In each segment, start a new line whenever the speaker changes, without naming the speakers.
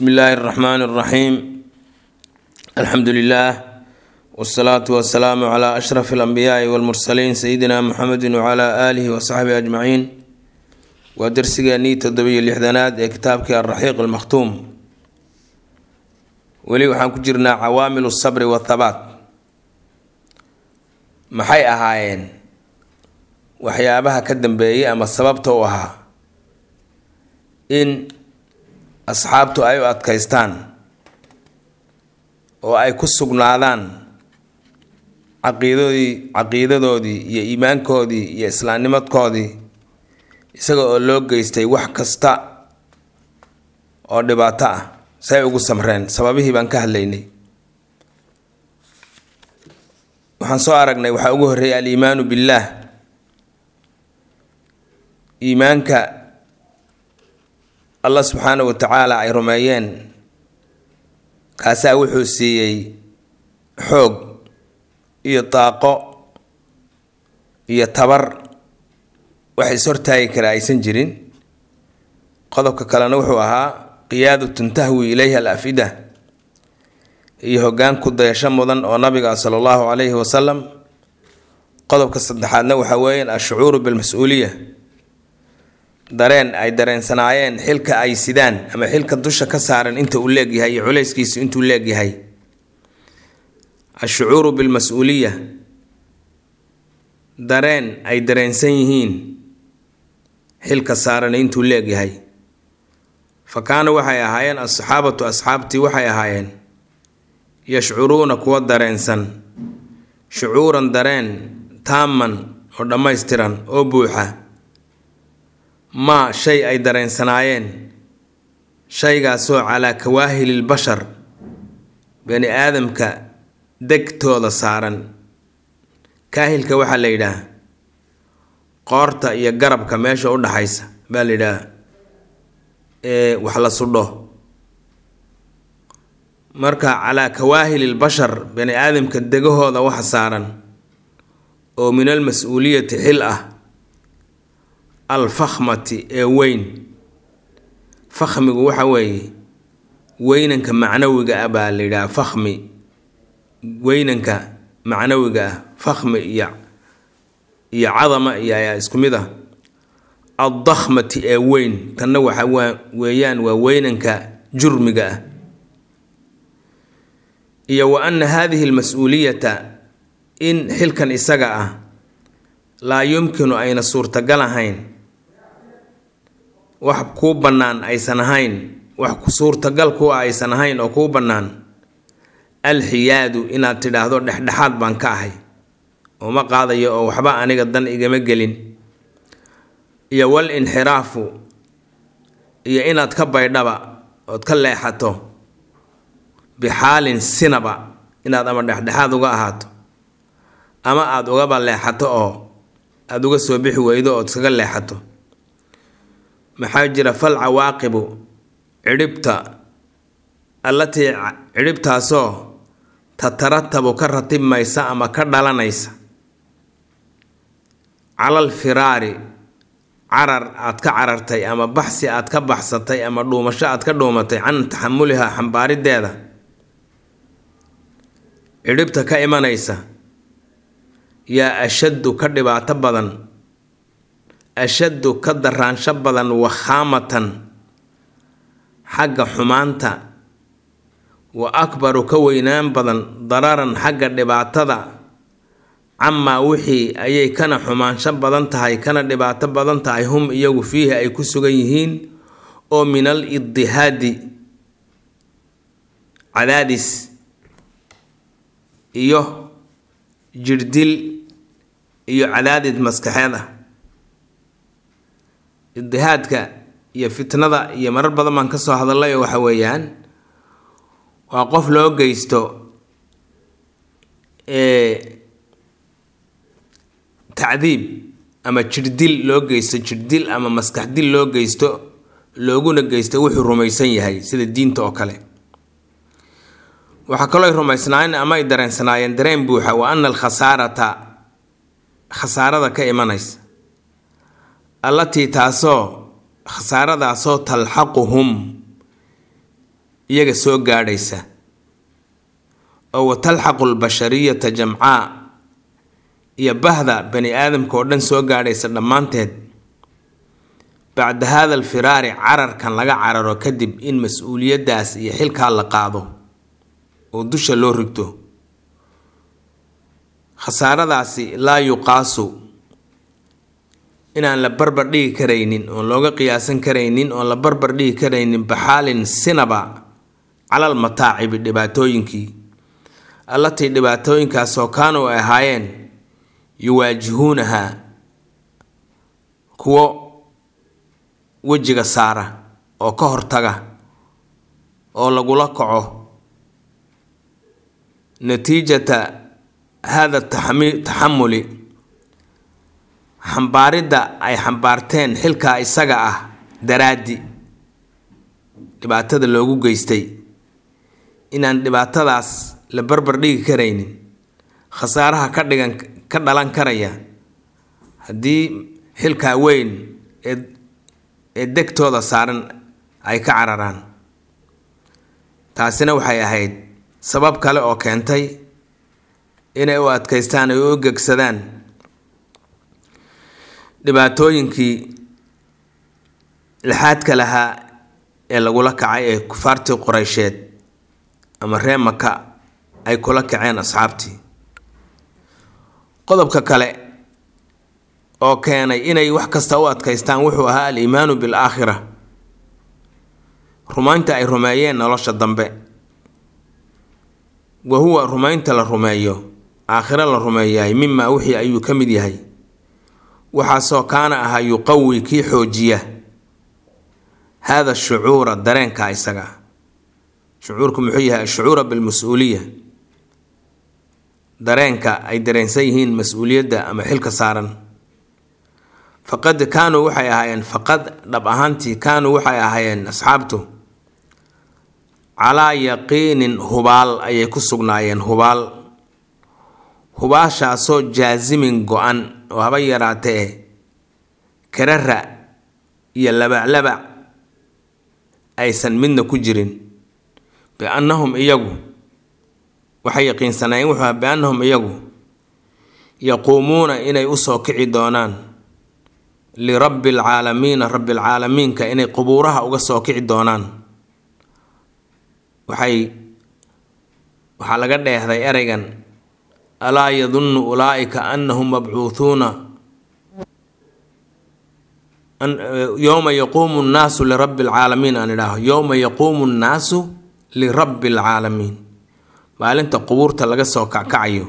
bsmi illaahi اraxmaan اraxiim alxamdu lilah wsalaatu wasalaamu cla ashraf alambiyaai walmursaliin sayidina muxamedi wcla aalihi wasaxbihi ajmaciin waa darsigeenii toddobiyo lixdanaad ee kitaabkii alraxiiq almakhtuum weli waxaan ku jirnaa cawaamilu sabri wathabaat maxay ahaayeen waxyaabaha ka dambeeyay ama sababta u ahaa in asxaabtu ay u adkaystaan oo ay ku sugnaadaan caqiidadoodii caqiidadoodii iyo iimaankoodii iyo islaamnimadkoodii isaga oo loo geystay wax kasta oo dhibaato ah say ugu samreen sababihii baan ka hadlaynay waxaan soo aragnay waxaa ugu horreeyay aliimaanu billaah iimaanka allah subxaana wa tacaala ay rumeeyeen kaasaa wuxuu siiyey xoog iyo daaqo iyo tabar wax is-hortaagi kara aysan jirin qodobka kalena wuxuu ahaa qiyaadatun tahwi ilayha al afida iyo hoggaan ku dayasho mudan oo nabiga sala allahu calayhi wasalam qodobka saddexaadna waxaa weeyaan ashucuuru bilmas-uuliya dareen ay dareensanaayeen xilka ay sidaan ama xilka dusha ka saaran inta uu leegyahay iyo culayskiisu intuu leegyahay ashucuuru bilmas-uuliya dareen ay dareensan yihiin xilka saaran intuu leegyahay fa kaana waxay ahaayeen asxaabatu asxaabtii waxay ahaayeen yashcuruuna kuwa dareensan shucuuran dareen taaman oo dhammaystiran oo buuxa maa shay ay dareensanaayeen shaygaasoo calaa kawaahilil bashar bani aadamka degtooda saaran kaahilka waxaa la yidhaah qoorta iyo garabka meesha u dhaxaysa baa la yidhaah ee wax la sudho marka calaa kawaahilil bashar bani aadamka degahooda waxa saaran oo min al mas-uuliyati xil ah alfakhmati ee weyn fakhmigu waxa weeye weynanka macnawiga ah baa la yidhaha fakhmi weynanka macnawiga ah fakhmi iyo iyo cadama iyo ayaa isku mid ah addakhmati ee weyn tanna waxa waa weeyaan waa weynanka jurmiga ah iyo wa anna haadihi almas-uuliyata in xilkan isaga ah laa yumkinu ayna suurtagal ahayn wax kuu bannaan aysan ahayn wax suurtagal ku ah aysan ahayn oo kuu bannaan alxiyaadu inaad tidhaahdo dhexdhexaad baan ka ahay oo ma qaadayo oo waxba aniga dan igama gelin iyo wal inxiraafu iyo inaad ka baydhaba ood ka leexato bixaalin sinaba inaad ama dhexdhexaad uga ahaato ama aada ugaba leexato oo aada uga soo bixi weydo ood iskaga leexato maxaa jira fal cawaaqibu cidhibta allatii cidhibtaasoo tataratabu ka ratibmaysa ama ka dhalanaysa calal firaari carar aad ka carartay ama baxsi aad ka baxsatay ama dhuumasho aad ka dhuumatay can taxamulihaa xambaarideeda cidhibta ka imanaysa yaa ashaddu ka dhibaato badan ashaddu ka daraansho badan wakhaamatan xagga xumaanta wa akbaru ka weynaan badan dararan xagga dhibaatada camaa wixii ayay kana xumaansho badan tahay kana dhibaato badan tahay hum iyagu fiihi ay ku sugan yihiin oo min al iddihaadi cadaadis iyo jirdil iyo cadaadid maskaxeed ah idihaadka iyo fitnada iyo marar badan baan ka soo hadallay oo waxa weeyaan waa qof loo geysto tacdiib ama jirdil loo geysto jirdil ama maskaxdil loo geysto looguna geysto wuxuu rumaysan yahay sida diinta oo kale waxaa kaloo ay rumaysnaayeen ama ay dareensanaayeen dareen buuxa wa ana alkhasaarata khasaarada ka imanaysa allatii taasoo khasaaradaasoo talxaquhum iyaga soo gaadhaysa oo watalxaqu lbashariyata jamcaa iyo bahda bani aadamka oo dhan soo gaadhaysa dhammaanteed bacda hada alfiraari cararkan laga cararo kadib in mas-uuliyaddaas iyo xilkaa la qaado oo dusha loo rigto khasaaradaasi laa yuqaasu inaan la barbar dhigi karaynin oon looga qiyaasan karaynin oon la barbar dhigi karaynin baxaalin sinaba calal mataacibi dhibaatooyinkii allatii dhibaatooyinkaasoo kaanuu ay ahaayeen yuwaajihuunaha kuwo wejiga saara oo ka hortaga oo lagula kaco natiijata hada taxamuli xambaaridda ay xambaarteen xilkaa isaga ah daraaddi dhibaatada loogu geystay inaan dhibaatadaas la barbar dhigi karaynin khasaaraha ka dhigan ka dhalan karaya haddii xilkaa weyn ee ee degtooda saaran ay ka cararaan taasina waxay ahayd sabab kale oo keentay inay u adkaystaan ay u gegsadaan dhibaatooyinkii lixaadka lahaa ee lagula kacay ee kufaartii qoreysheed ama ree maka ay kula kaceen asxaabtii qodobka kale oo keenay inay wax kasta u adkaystaan wuxuu ahaa al-iimaanu bil-aakhira rumaynta ay rumeeyeen nolosha dambe wa huwa rumaynta la rumeeyo aakhiro la rumeeyahay mimaa wixii ayuu ka mid yahay waxaasoo kaana ahaa yuqawi kii xoojiya haada shucuura dareenka isaga shucuurku muxuu yahay ashucuura bilmas-uuliya dareenka ay dareensan yihiin mas-uuliyadda ama xilka saaran faqad kaanuu waxay ahaayeen faqad dhab ahaantii kaanuu waxay ahaayeen asxaabtu calaa yaqiinin hubaal ayay ku sugnaayeen hubaal hubaashaasoo jaasimin go-an oo haba yaraatee karara iyo labaclabac aysan midna ku jirin biannahum iyagu waxay yaqiinsanaayeen wuxuu aha biannahum iyagu yaquumuuna inay usoo kici doonaan lirabbi alcaalamiina rabbi alcaalamiinka inay qubuuraha uga soo kici doonaan waxay waxaa laga dheehday ereygan alaa yadunnu ulaa'ika annahum mabcuuhuuna yowma yaquumu nnaasu lirabbi alcaalamiin aan idhaaho yowma yaquumu nnaasu lirabbi alcaalamiin maalinta qubuurta laga soo kackacayo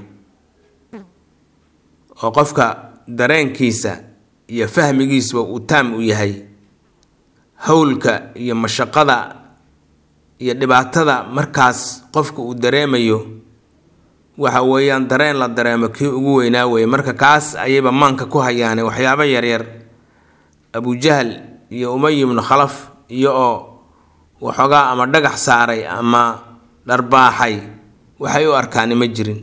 oo qofka dareenkiisa iyo fahmigiisba uu taam u yahay howlka iyo mashaqada iyo dhibaatada markaas qofka uu dareemayo waxa weeyaan dareen la dareemo kii ugu weynaa weeye marka kaas ayayba maanka ku hayaane waxyaabo yaryar abujahal iyo umay ibnu khalaf iyo oo waxoogaa ama dhagax saaray ama dharbaaxay waxay u arkaani ma jirin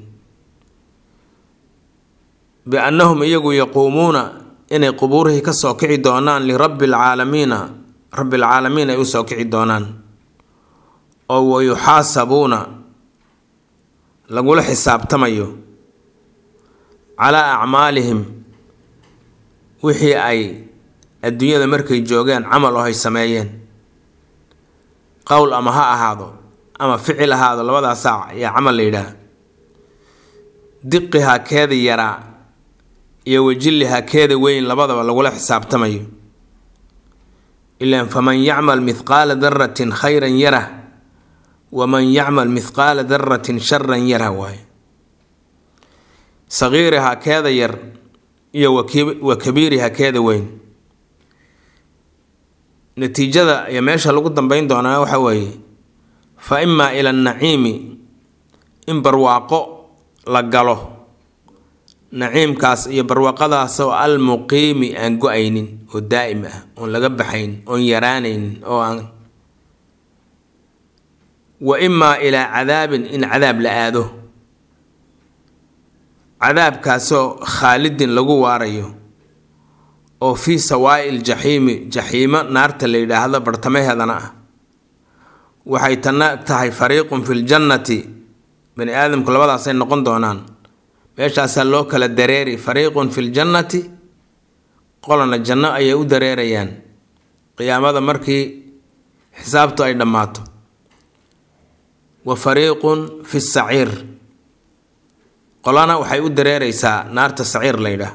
biannahum iyagu yaquumuuna inay qubuurihii ka soo kici doonaan lirabbi alcaalamiina rabbi alcaalamiin ay u soo kici doonaan oo wayuxaasabuuna lagula xisaabtamayo calaa acmaalihim wixii ay adduunyada markay joogeen camal oo ay sameeyeen qowl ama ha ahaado ama ficil ahaado labadaas saac ayaa camal la yidhaah diqihaa keeda yaraa iyo wajillihaa keeda weyn labadaba lagula xisaabtamayo ilaan faman yacmal mithqaala daratin khayran yarah waman yacmal mithqaala daratin sharan yarah waaye sagiirihaa keeda yar iyo wa kabiirihaa keeda weyn natiijada iyo meesha lagu dambeyn doonaa waxa weeye fa imaa ila annaciimi in barwaaqo la galo naciimkaas iyo barwaaqadaasoo almuqiimi aan go-aynin oo daa'im ah oon laga baxayn oon yaraanaynin oo aan wa imaa ilaa cadaabin in cadaab la aado cadaabkaasoo khaalidin lagu waarayo oo fii sawaa'i ljaxiimi jaxiimo naarta la yidhaahdo bartamaheedana ah waxay tanna tahay fariiqun fi ljannati bani aadamku labadaasay noqon doonaan meeshaasaa loo kala dareeri fariiqun fi ljannati qolana janno ayay u dareerayaan qiyaamada markii xisaabtu ay dhammaato wa fariiqun fi saciir qolana waxay u dareereysaa naarta saciir la ydhaah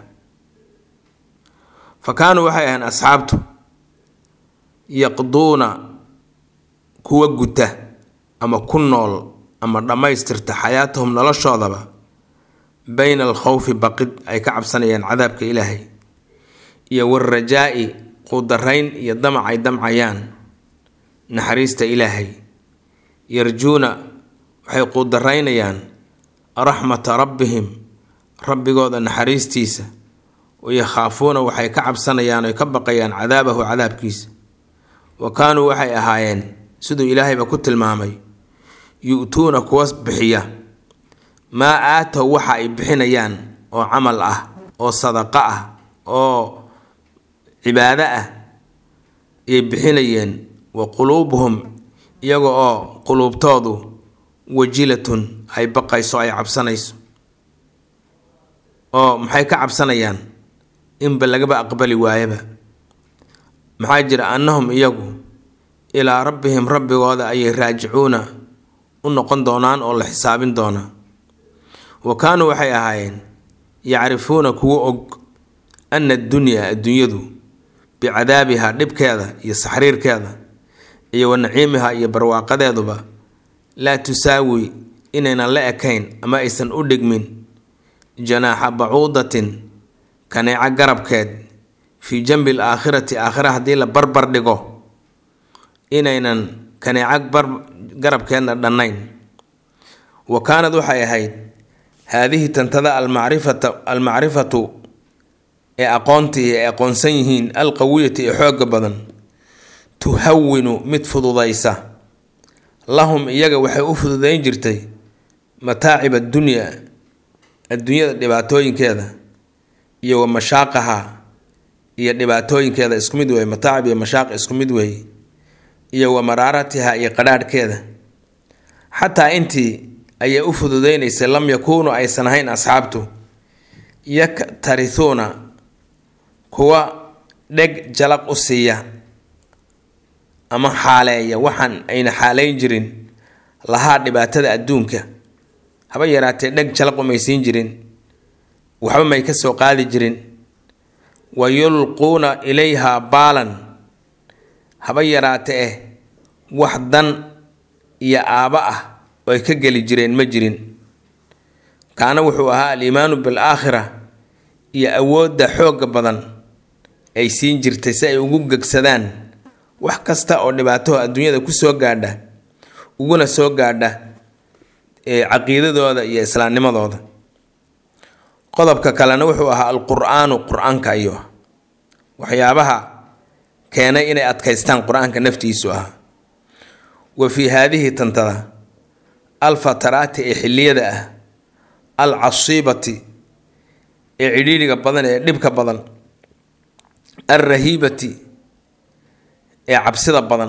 fa kaanuu waxay ahayn asxaabtu yaqduuna kuwa guta ama ku nool ama dhammaystirta xayaatahum noloshoodaba bayna alkhawfi baqid ay ka cabsanayaan cadaabka ilaahay iyo warajaa'i qudarayn iyo damac ay damcayaan naxariista ilaahay yarjuuna waxay qudaraynayaan raxmata rabbihim rabbigooda naxariistiisa wayakhaafuuna waxay ka cabsanayaan oy ka baqayaan cadaabahu cadaabkiisa wa kaanuu waxay ahaayeen siduu ilaahayba ku tilmaamay yu-tuuna kuwa bixiya maa aatow waxa ay bixinayaan oo camal ah oo sadaqo ah oo cibaado ah ayay bixinayeen wa quluubuhum iyaga oo quluubtoodu wajilatun ay baqayso ay cabsanayso oo maxay ka cabsanayaan inba lagaba aqbali waayaba maxaa jira annahum iyagu ilaa rabbihim rabbigooda ayay raajicuuna u noqon doonaan oo la xisaabin doonaa wa kaanuu waxay ahaayeen yacrifuuna kuwa og ana addunyaa adduunyadu bicadaabiha dhibkeeda iyo saxriirkeeda iyo wa naciimiha iyo barwaaqadeeduba laa tusaawi inaynan la ekayn ama aysan u dhigmin janaaxa bacuudatin kaneeco garabkeed fii janbi l aakhirati aakhira haddii la barbar dhigo inaynan kaneeco bar garabkeedna dhannayn wa kaanad waxay ahayd haadihi tantada almacrifata almacrifatu ee aqoontii ay aqoonsan yihiin alqawiyati ee xooga badan tuhawinu mid fududaysa lahum iyaga waxay u fududayn jirtay mataacib addunyaa adduunyada dhibaatooyinkeeda iyo wa mashaaqaha iyo dhibaatooyinkeeda isku mid weeye mataacib iyo mashaaq isku mid weeye iyo wa maraaratiha iyo qadhaadhkeeda xataa intii ayay u fududeynaysay lam yakuunu aysan ahayn asxaabtu yaktarisuuna kuwa dheg jalaq u siiya ama xaaleeya waxaan ayna xaaleyn jirin lahaa dhibaatada adduunka haba yaraatee dheg jalaq umay siin jirin waxba may ka soo qaadi jirin wa yulquuna ilayhaa baalan haba yaraate eh wax dan iyo aaba ah oo ay ka geli jireen ma jirin kaana wuxuu ahaa aliimaanu bilaakhira iyo awoodda xoogga badan ay siin jirtay si ay ugu gegsadaan wax kasta oo dhibaataho adduunyada kusoo gaadha uguna soo gaadha caqiidadooda iyo islaamnimadooda qodobka kalena wuxuu ahaa alqur-aanu qur-aanka ayuu ah waxyaabaha keenay inay adkaystaan qur-aanka naftiisu ah wa fii haadihi tantada alfataraati ee xilliyada ah al casiibati ee cidhiidhiga badan ee dhibka badan alrahiibati ee cabsida badan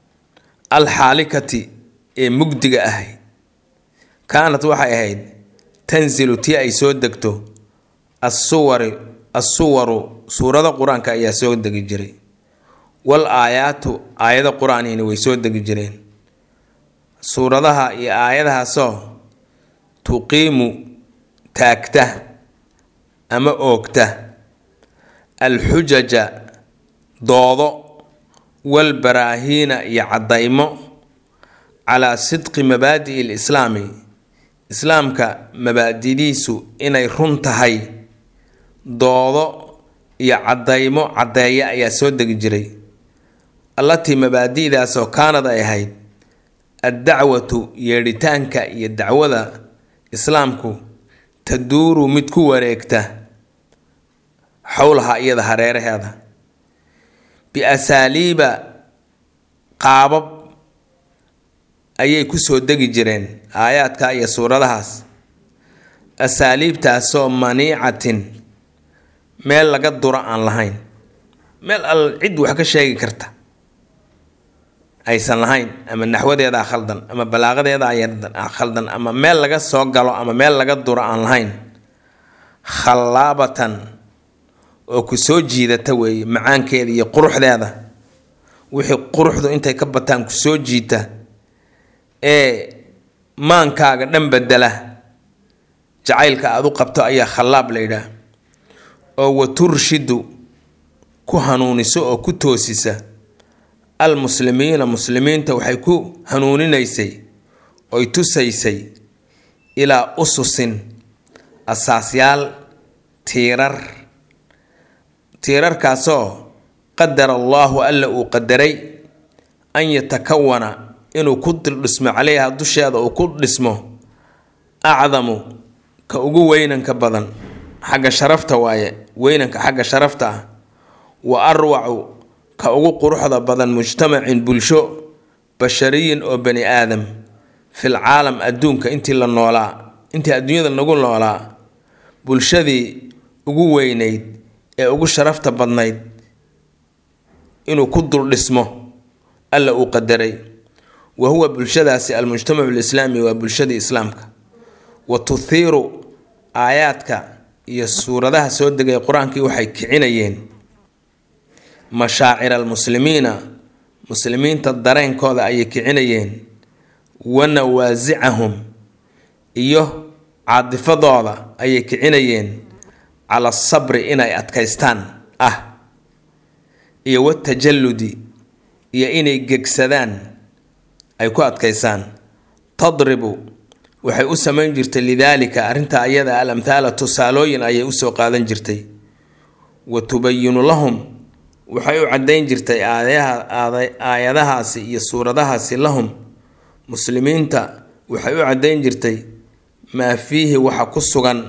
alxaalikati ee mugdiga ahayd kaanad waxay ahayd tanzilu tii ay soo degto asuwari assuwaru suurado qur-aanka ayaa soo degi jiray wal aayaatu aayado qur-aanihina way soo degi jireen suuradaha iyo aayadahaasoo tuqiimu taagta ama oogta alxujaja doodo walbaraahiina iyo caddaymo calaa sidqi mabaadi'i lislaami islaamka mabaadidiisu inay run tahay doodo iyo caddaymo caddeeya ayaa soo degi jiray allatii mabaadi'daasoo kaanad ay ahayd addacwatu yeedhitaanka iyo dacwada islaamku taduuru mid ku wareegta xowlaha iyada hareeraheeda biasaaliiba qaabab ayay kusoo degi jireen aayaadka iyo suuradahaas asaaliibtaasoo maniicatin meel laga duro aan lahayn meel al cid wax ka sheegi karta aysan lahayn ama naxwadeedaa khaldan ama balaaqadeedaa khaldan ama meel laga soo galo ama meel laga duro aan lahayn khallaabatan oo ku soo jiidata weeye macaankeeda iyo quruxdeeda wixii quruxdu intay ka bataan ku soo jiita ee maankaaga dhan bedela jacaylka aada u qabto ayaa khallaab la yidhaah oo wa turshidu ku hanuuniso oo ku toosisa almuslimiina muslimiinta waxay ku hanuuninaysay oy tusaysay ilaa ususin asaasyaal tiirar tiirarkaasoo qadara allaahu alla uu qadaray an yatakawana inuu ku dildhismo caleyha dusheeda uu ku dhismo acdamu ka ugu weynanka badan xagga sharafta waaye weynanka xagga sharafta ah wa arwacu ka ugu quruxda badan mujtamacin bulsho bashariyin oo bani aadam fil caalam adduunka intii la noolaa intii adduunyada nagu noolaa bulshadii ugu weynayd ee ugu sharafta badnayd inuu ku dul dhismo alla uu qadaray wa huwa bulshadaasi almujtamacu lislaami waa bulshadii islaamka wa tuthiiru aayaadka iyo suuradaha soo degay qur-aankii waxay kicinayeen mashaacir almuslimiina muslimiinta dareenkooda ayay kicinayeen wa nawaasicahum iyo caadifadooda ayay kicinayeen cala sabri inay adkaystaan ah iyo watajalludi iyo inay gegsadaan ay ku adkaysaan tadribu waxay u samayn jirtay lidaalika arrinta ayada al amthaala tusaalooyin ayay usoo qaadan jirtay wa tubayinu lahum waxay u caddayn jirtay aayadahaasi iyo suuradahaasi lahum muslimiinta waxay u caddayn jirtay maa fiihi waxa ku sugan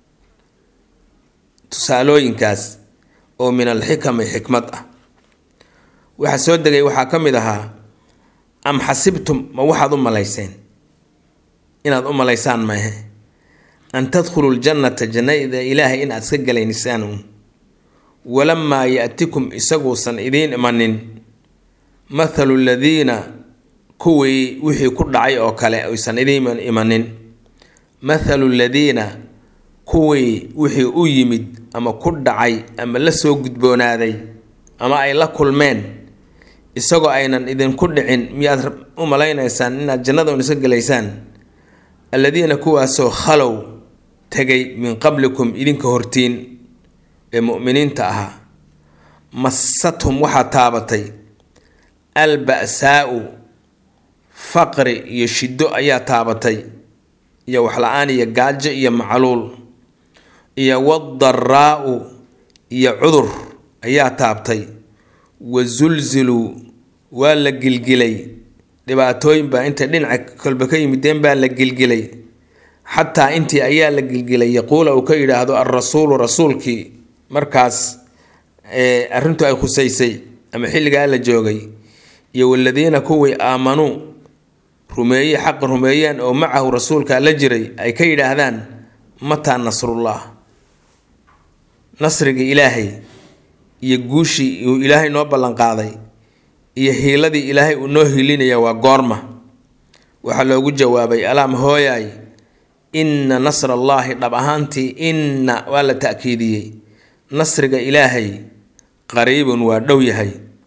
tusaalooyinkaas oo min alxikami xikmad ah waxa soo degay waxaa ka mid ahaa am xasibtum ma waxaad u malayseen inaad u malaysaan maahe an tadkhulu ljannata jannada ilaahay inaad iska galaysaan uun walamaa ya-tikum isaguusan idiin imanin mathalu ladiina kuwii wixii ku dhacay oo kale aysan idiin imanin mathalu ladiina kuwii wixii u yimid ama ku dhacay ama la soo gudboonaaday ama ay la kulmeen isagoo aynan idinku dhicin miyaad u malaynaysaan inaad jannada un iska gelaysaan alladiina kuwaasoo khalow tegay min qablikum idinka hortiin ee mu'miniinta ahaa massathum waxaa taabatay alba-saau faqri iyo shiddo ayaa taabatay iyo waxla-aan iyo gaajo iyo macluul iyo wadaraau iyo cudur ayaa taabtay wa zulziluu waa la gilgilay dhibaatooyin baa intay dhinaca kolba ka yimideen baa la gilgilay xataa intii ayaa la gilgilay yaquula uu ka yidhaahdo alrasuulu rasuulkii markaas arrintu ay khusaysay ama xilligaa la joogay iyo waladiina kuwii aamanuu rumeeye xaqa rumeeyeen oo macahu rasuulka la jiray ay ka yidhaahdaan mataa nasrullah nasrigii ilaahay iyo guushii uu ilaahay noo ballanqaaday iyo hiiladii ilaahay uu noo hiilinaya waa goorma waxaa loogu jawaabay alaam hooyaay inna nasra allaahi dhab ahaantii inna waa la ta'kiidiyey nasriga ilaahay qariibun waa dhow yahay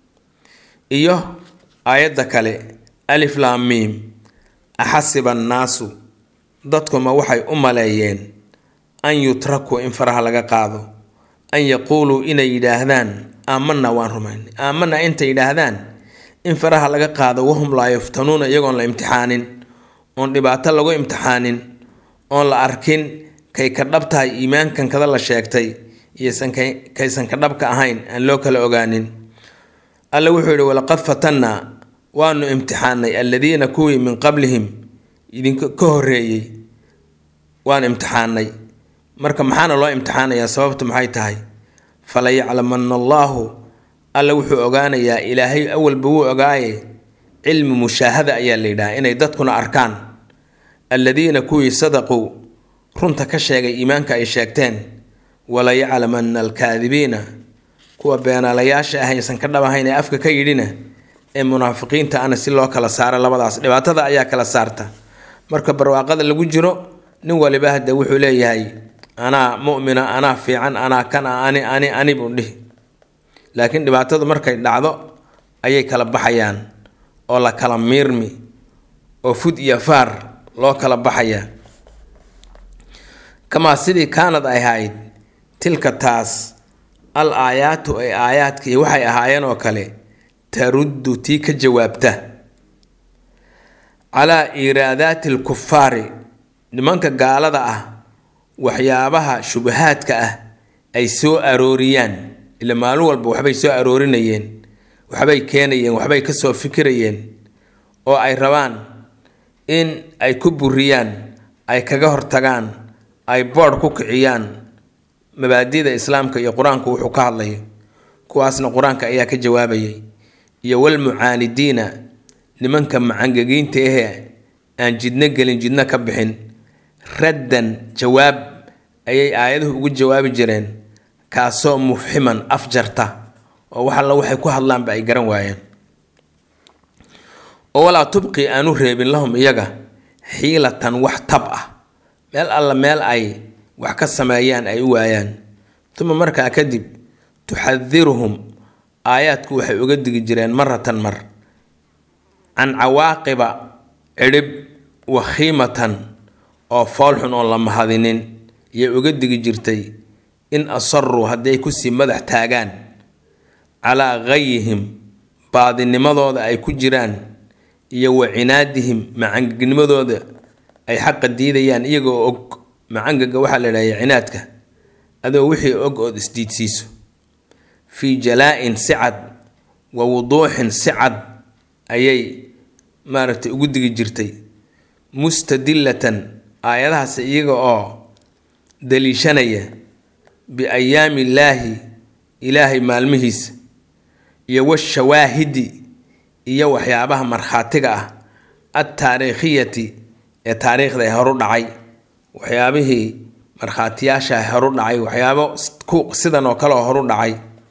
iyo aayadda kale alif laam miim axasiba annaasu dadkuma waxay u maleeyeen an yutrakuu in faraha laga qaado an yaquuluu inay yidhaahdaan aamanna waan rumaynay aamanna intay yidhaahdaan in faraha laga qaado wahum laa yuftanuuna iyagoon la imtixaanin oon dhibaato lagu imtixaanin oon la arkin kay ka dhab tahay iimaankan kada la sheegtay iyosan kaysan ka dhabka ahayn aan loo kala ogaanin alla wuxuu yidhi walaqad fatannaa waanu imtixaanay alladiina kuwii min qablihim idinka ka horreeyey waan imtixaanay marka maxaana loo imtixaanayaa sababtu maxay tahay fala yaclamanna allaahu alla wuxuu ogaanayaa ilaahay awalba wuu ogaaye cilmi mushaahada ayaa la yidhaha inay dadkuna arkaan alladiina kuwii sadaquu runta ka sheegay iimaanka ay sheegteen wala yaclamanna alkaadibiina kuwa beenaalayaasha ah aysan ka dhabahayn ee afka ka yidhina ee munaafiqiinta ana si loo kala saaro labadaas dhibaatada ayaa kala saarta marka barwaaqada lagu jiro nin waliba hadde wuxuu leeyahay anaa mu'mina anaa fiican anaa kan a ani ani ani buu dhihi laakiin dhibaatadu markay dhacdo ayay kala baxayaan oo la kala miirmi oo fud iyo faar loo kala baxayaa kamaa sidii kaanad ay ahayd tilka taas al aayaatu ay aayaadkii waxay ahaayeen oo kale taruddu tii ka jawaabta calaa iiraadaati alkufaari nimanka gaalada ah waxyaabaha shubahaadka ah ay soo arooriyaan ila maalin walba waxbay soo aroorinayeen waxbay keenayeen waxbay kasoo fikirayeen oo ay rabaan in ay ku buriyaan ay kaga hortagaan ay boodh ku kiciyaan mabaadida islaamka iyo qur-aanku wuxuu ka hadlayo kuwaasna qur-aanka ayaa ka jawaabayay iyo walmucaanidiina nimanka macangegiinta ahee aan jidno gelin jidno ka bixin raddan jawaab ayay aayaduhu ugu jawaabi jireen kaasoo mufximan afjarta oo wax alla waxay ku hadlaanba ay garan waayeen oo walaa tubqi aanu reebin lahum iyaga xiilatan wax tab ah meel alla meel ay wax ka sameeyaan ay u waayaan uma markaa kadib tuxadiruhum aayaadku waxay uga digi jireen maratan mar can cawaaqiba cidhib wakhiimatan oo foolxun oon la mahadinin yay uga digi jirtay in asaruu hadday kusii madax taagaan calaa gayihim baadinimadooda ay ku jiraan iyo wa cinaadihim macangagnimadooda ay xaqa diidayaan iyagoo og macangaga waxaa la idhahaya cinaadka adoo wixii og ood isdiidsiiso fii jalaa-in si cad wa wuduuxin si cad ayay maaragtay ugu digi jirtay mustadillatan aayadahaas iyaga oo daliishanaya biayaami illaahi ilaahay maalmihiisa iyo washawaahidi iyo waxyaabaha markhaatiga ah altaariikhiyati ee taariikhda ee horu dhacay waxyaabihii markhaatiyaasha horu dhacay waxyaabo sidan oo kale oo horu dhacay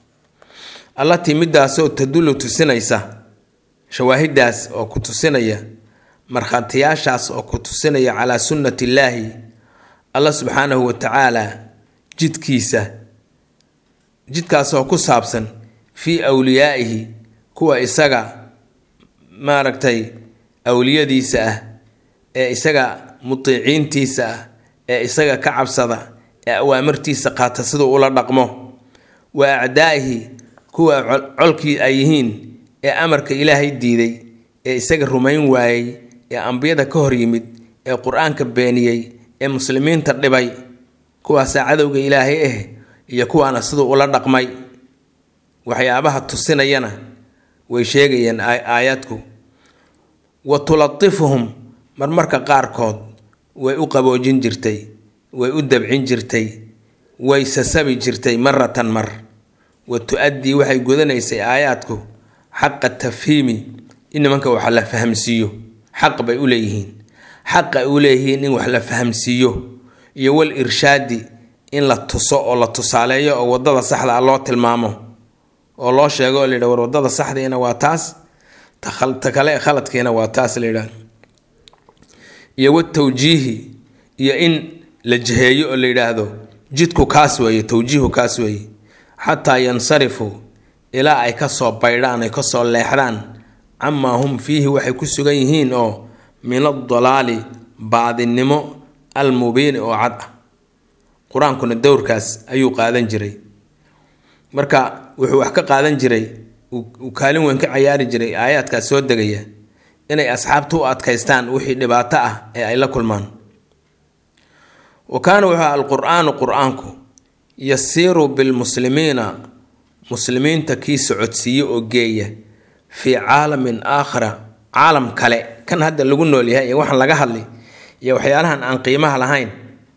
allatii midaasoo tadullu tusinaysa shawaahidaas oo ku tusinaya markhaatiyaashaas oo ku tusinaya calaa sunnati illaahi allah subxaanahu wa tacaala jidkiisa jidkaasoo ku saabsan fii awliyaa'ihi kuwa isaga maaragtay awliyadiisa ah ee isaga mutiiciintiisa ah ee isaga ka cabsada ee awaamirtiisa qaata siduu ula dhaqmo wa acdaa'ihi kuwa colkii ay yihiin ee amarka ilaahay diiday ee isaga rumayn waayey ee ambiyada ka hor yimid ee qur-aanka beeniyey ee muslimiinta dhibay kuwaasaa cadowga ilaahay ah iyo kuwaana siduu ula dhaqmay waxyaabaha tusinayana way sheegayeen aayaadku wa tulatifuhum marmarka qaarkood way u qaboojin jirtay way u dabcin jirtay way sasabi jirtay maratan mar wa tu-addii waxay gudanaysay aayaadku xaqa tafhiimi in nimanka wax la fahamsiiyo xaq bay u leeyihiin xaqa ay u leeyihiin in wax la fahamsiiyo iyo wal irshaadi in la tuso oo la tusaaleeyo oo wadada saxda ah loo tilmaamo oo loo sheego oo layidha war wadada saxdiina waa taas ta kale khaladkiina waa taas layidhaah iyo watawjiihi iyo in la jiheeyo oo la yidhaahdo jidku kaas weeye tawjiihu kaas weeye xataa yansarifuu ilaa ay kasoo baydhaan ay kasoo leexdaan camaa hum fiihi waxay ku sugan yihiin oo min adalaali baadinimo almubiini oo cad ah qur-aankuna dowrkaas ayuu qaadan jiray marka wuxuu wax ka qaadan jiray uu kaalin weyn ka cayaari jiray aayaadkaas soo degaya inay asxaabta u adkaystaan wixii dhibaato ah ee ay la kulmaan wa kaana wuxuu alqur-aanu qur-aanku yasiiru bilmuslimiina muslimiinta kii socodsiiye oo geeya fii caalamin aakhira caalam kale kan hadda lagu nool yahay iyo waxaan laga hadlay iyo waxyaalahan aan qiimaha lahayn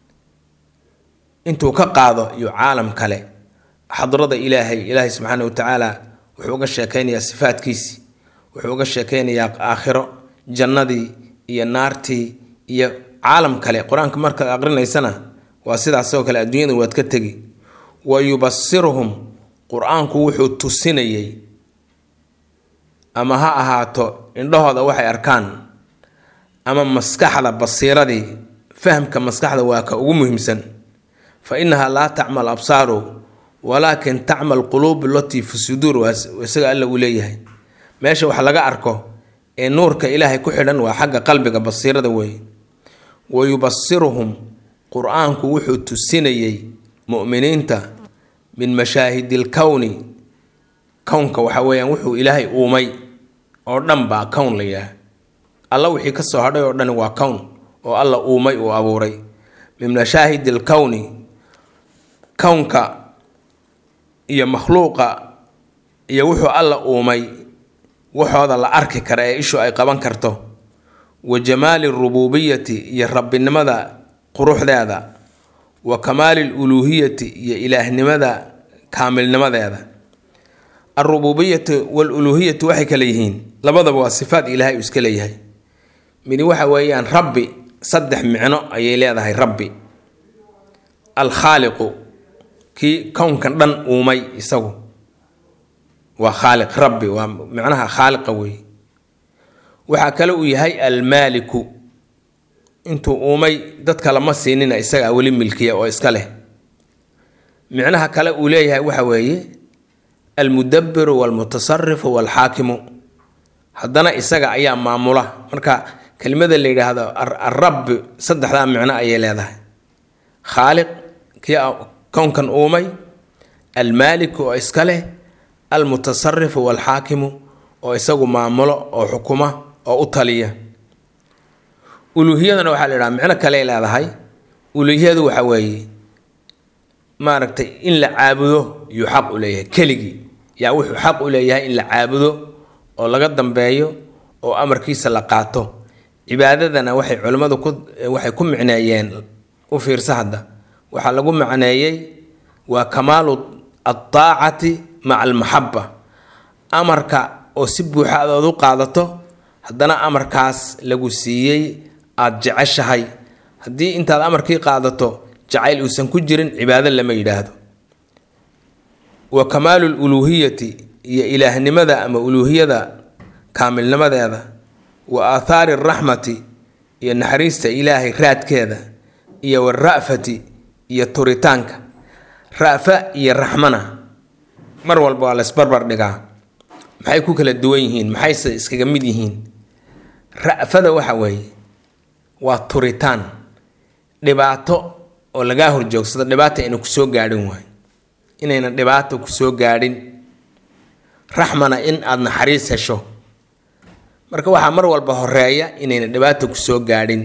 intuu ka qaado iyo caalam kale xadrada ilaahay ilaahay subxaana wa tacaala wuxuu uga sheekeynayaa sifaadkiisii wuxuu uga sheekeynayaa aakhiro jannadii iyo naartii iyo caalam kale qur-aanka markaad aqrinaysana waa sidaasoo kale adduunyada waad ka tegi wa yubasiruhum qur-aanku wuxuu tusinayay ama ha ahaato indhahooda waxay arkaan ama maskaxda basiiradii fahamka maskaxda waa ka ugu muhiimsan fa innahaa laa tacmal absaaru walaakin tacmal quluubu latii fi suduur waa isaga alla uu leeyahay meesha wax laga arko ee nuurka ilaahay ku xidhan waa xagga qalbiga basiirada weeye wa yubasiruhum qur-aanku wuxuu tusinayey mu'miniinta min mashaahidi lkowni kownka waxa weeyaan wuxuu ilaahay uumay oo dhan baa kown la yidhaah alla wixii ka soo hadhay oo dhani waa kown oo alla uumay uu abuuray min mashaahidi lkowni kownka iyo makhluuqa iyo wuxuu alla uumay waxooda la arki kara ee ishu ay qaban karto wa jamaali rububiyati iyo rabbinimada quruxdeeda wa kamaali luluuhiyati iyo ilaahnimada kaamilnimadeeda alrububiyatu waluluuhiyatu waxay kale yihiin labadaba waa sifaad ilaahay uu iska leeyahay midi waxa weeyaan rabbi saddex micno ayay leedahay rabbi alkhaaliqu kii kownkan dhan uumay isagu waa khaaliq rabbi waa micnaha khaaliqa weeye waxaa kale uu yahay almaaliku intuu uumay dadka lama siinina isagaa weli milkiya oo iska leh micnaha kale uu leeyahay waxa weeye almudabiru walmutasarifu walxaakimu haddana isaga ayaa maamula marka kelimada la yidhaahdo arabbi saddexdaa micno ayay leedahay khaaliq kii kownkan uumay almaaliku oo iska leh almutasarifu walxaakimu oo isagu maamulo oo xukuma oo u taliya uluuhiyadana waxaa la yidhaha micno kale leedahay uluuhiyadu waxa weeye maaragtay in la caabudo yuu xaq u leeyahay keligii yaa wuxuu xaq u leeyahay in la caabudo oo laga dambeeyo oo amarkiisa la qaato cibaadadana waxay culimmadu ku waxay ku micneeyeen u fiirsa hadda waxaa lagu macneeyey waa kamaalu altaacati maca almaxaba amarka oo si buuxa adood u qaadato haddana amarkaas lagu siiyey aada jeceshahay haddii intaad amarkii qaadato jacayl uusan ku jirin cibaado lama yidhaahdo wa kamaalu luluuhiyati iyo ilaahnimada ama uluuhiyada kaamilnimadeeda wa aathaari araxmati iyo naxariista ilaahay raadkeeda iyo wara'fati iyo turitaanka ra'fa iyo raxmana mar walba waa laysbarbar dhigaa maxay ku kala duwan yihiin maxayse iskaga mid yihiin ra'fada waxa weeye waa turitaan dhibaato oo lagaa horjoogsado dhibaata ayna ku soo gaadhin waay inayna dhibaato ku soo gaadhin raxmana in aada naxariis hesho marka waxaa mar walba horeeya inayna dhibaato ku soo gaadhin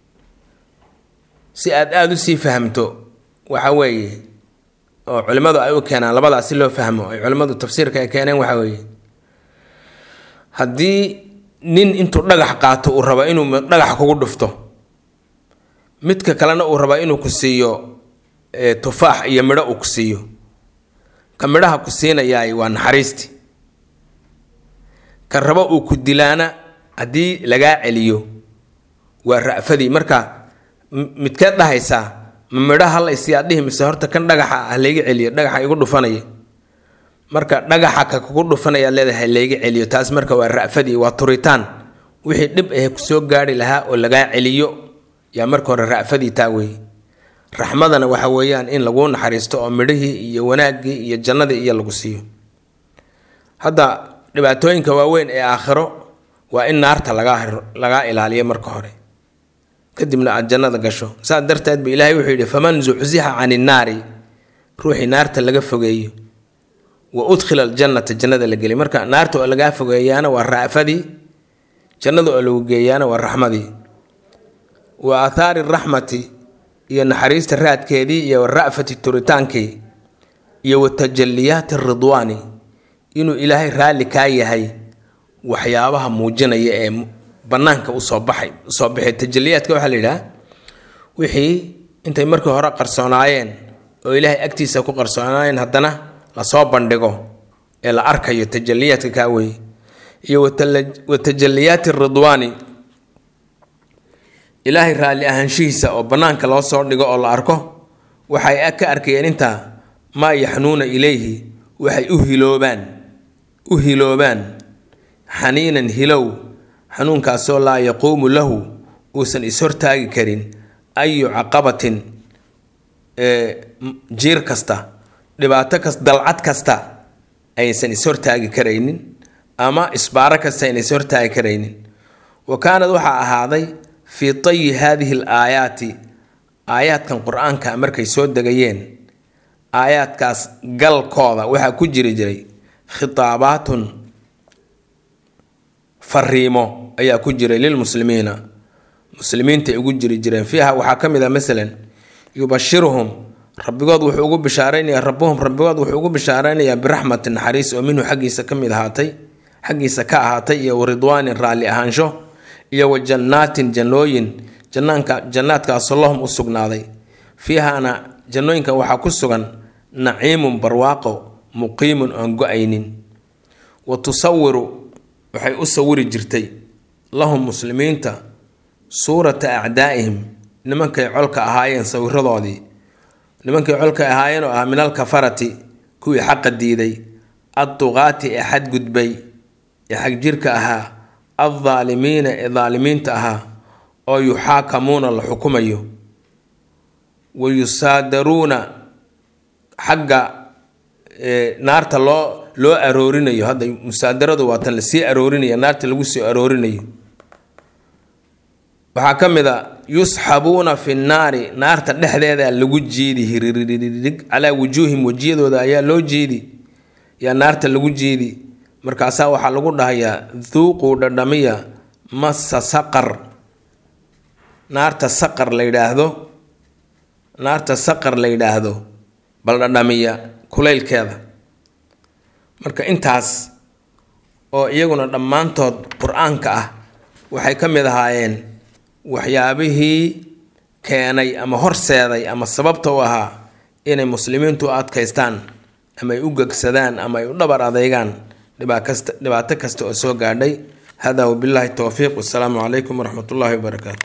si aad aada usii fahamto waxa weeye oo culimmadu ay u keenaan labadaas si loo fahmo ay culimmadu tafsiirka ay keeneen waxa weeye haddii nin intuu dhagax qaato uu rabo inuu dhagax kugu dhufto midka kalena uu raba inuu ku siiyo tufaax iyo midho uu ku siiyo ka midhaha ku siinayaay waa naxariisti ka rabo uu ku dilaana haddii lagaa celiyo waa ra'fadii marka midkeed dhahaysaa ma midhaha laysi aad dhihi mise horta kan dhagaxa ah layga celiyo dhagaxa igu dhufanaya marka dhagaxa ka kugu dhufanayaad leedahay layga celiyo taas marka waa ra'fadii waa turitaan wixii dhib ahe kusoo gaari lahaa oo lagaa celiyo yaa marka hore ra'fadii taa weeye raxmadana waxa weeyaan in laguu naxariisto oo midhihii iyo wanaaggii iyo jannadii iyo lagu siiyo hadda dhibaatooyinka waaweyn ee aakhiro waa in naarta lagaa lagaa ilaaliyo marka hore kadibna aada jannada gasho saas darteed ba ilaahay wuxuu yidhi faman zuxzixa cani innaari ruuxii naarta laga fogeeyo wa udkhila aljannata jannada la geliy marka naarta oo lagaa fogeeyaana waa ra'fadii jannada oo lagu geeyaana waa raxmadii wa aathaari raxmati iyo naxariista raadkeedii iyo wara'fati turitaankii iyo wa tajaliyaati ridwaani inuu ilaahay raalli kaa yahay waxyaabaha muujinaya ee banaanka usoo baxay usoo baxay tajaliyaadka waxaa la yidhaha wixii intay markii hore qarsoonaayeen oo ilaahay agtiisa ku qarsoonaayeen haddana lasoo bandhigo ee la arkayo tajaliyaadka kaa weeye iyo wa tajaliyaati ridwaani ilaahay raalli ahaanshihiisa oo bannaanka loo soo dhigo oo la arko waxay ka arkayeen intaa maa yaxnuuna ilayhi waxay u hiloobaan u hiloobaan xaniinan hilow xanuunkaasoo laa yaquumu lahu uusan ishortaagi karin ayu caqabatin jiir kasta dhibaato kas dalcad kasta aysan ishortaagi karaynin ama isbaaro kasta ayna ishortaagi karaynin wa kaanad waxaa ahaaday fii tayi haadihi al aayaati aayaadkan qur-aanka markay soo degayeen aayaadkaas galkooda waxaa ku jiri jiray khitaabaatun fariimo ayaa ku jiray lilmuslimiina muslimiintaay ugu jiri jireen fiiha waxaa ka mid ah masalan yubashiruhum rabbigood wuxuu ugu bishaaraynayaa rabbuhum rabbigood wuxuu ugu bishaaraynayaa biraxmati naxariis oo minhu xaggiisa ka mid ahaatay xaggiisa ka ahaatay iyo waridwaanin raalli ahaansho iyo wa jannaatin jannooyin jannaanka jannaadkaasoo lahum u sugnaaday fiihaana jannooyinkan waxaa ku sugan naciimun barwaaqo muqiimun oon go-aynin wa tusawiru waxay u sawiri jirtay lahum muslimiinta suurata acdaa'ihim nimankay colka ahaayeen sawiradoodii nimankay colka ahaayeen oo ah min alkafarati kuwii xaqa diiday adduqaati ee xadgudbay ee xagjirka ahaa addaalimiina ee daalimiinta ahaa oo yuxaakamuuna la xukumayo wa yusaadaruuna xagga naarta loo loo aroorinayo hadda musaadaradu waa tan lasii aroorinaya naarta lagu sii aroorinayo waxaa ka mid a yusxabuuna fi nnaari naarta dhexdeeda lagu jiidi hiriiririg calaa wujuuhim wejiyadooda ayaa loo jiidi yaa naarta lagu jiidi markaasaa waxaa lagu dhahayaa duuquu dhadhamiya massa saqar naarta saqar la yidhaahdo naarta saqar la yidhaahdo bal dhadhamiya kulaylkeeda marka intaas oo iyaguna dhammaantood qur-aanka ah waxay ka mid ahaayeen waxyaabihii keenay ama horseeday ama sababta u ahaa inay muslimiintu u adkaystaan ama ay u gegsadaan ama ay u dhabar adeegaan dhibaato kasta oo soo gaadhay hada wabilaahi towfiiq wasalaamu calaykum waraxmat ullaahi wabarakaatu